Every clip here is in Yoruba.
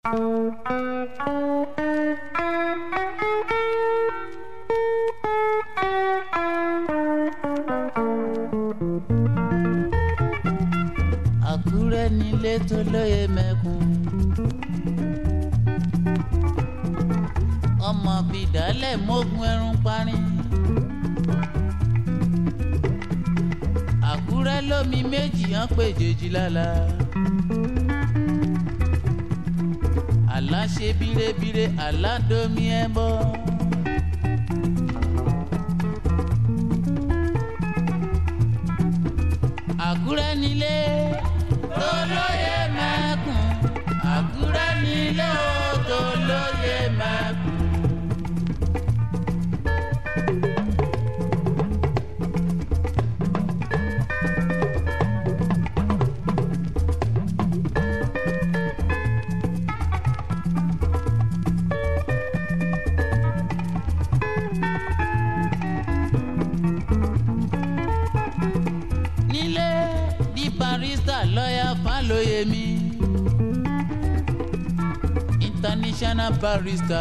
àkúrẹ́ nílé tó lóye mẹ́kun. ọmọ bìdálẹ̀ mógún ẹrun parí. àkúrẹ́ lómi méjì hàn pé jèjì lálá. àlá ṣe bírébíré àlá domi ẹ bọ́. àkúrẹ́ nílé tó lóye mẹ́kun. àkúrẹ́ nílé tó lóye mẹ́kun. nílé di barista lọ́yà fálóyèmí international barista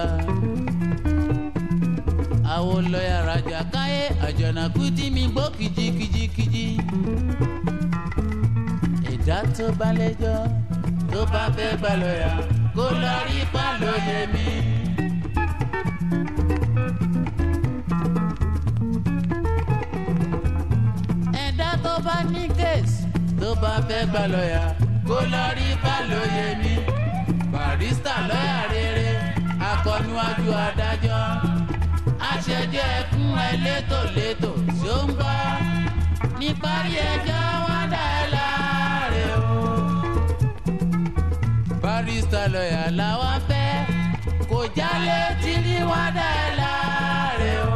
àwọn lọ́yà rajà káyé àjọ̀nàkú tí mi gbọ́ kìjikìjikìji ẹ̀dá tó bá lẹ́jọ́ tó bá fẹ́ gbà lọ́yà kó lọ rí fálóyèmí. ẹ̀dá tó bá ní kéèsì tó bá fẹ́ gbà lọ́yà kó lọ rí Fálóyèmí barista lọ́yà rere akọniwájú adájọ́ aṣẹjọ́ ẹkún ẹlẹ́tòlétò tí ó ń gbọ́ níparí ẹjọ́ wọn dá ẹ láre o. barista lọ́yà làwọn fẹ́ kò jálè tí ní wọn dá ẹ láre o.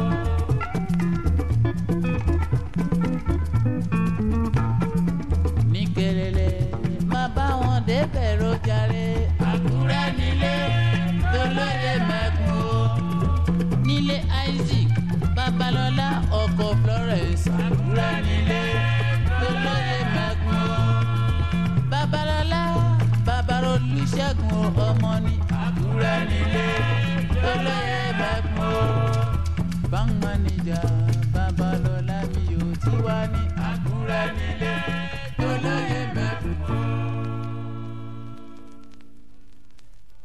ní kẹrẹlẹ má bá wọn débẹ̀ rojàre. àkúrẹ́ nílé tó lóye mẹ́kun o. nílé isaac babalọ́lá ọkọ̀ florence. àkúrẹ́ nílé tó lóye mẹ́kun o. babalọ́lá babalolúṣẹ́gun ọmọ ní. àkúrẹ́ nílé tó lóye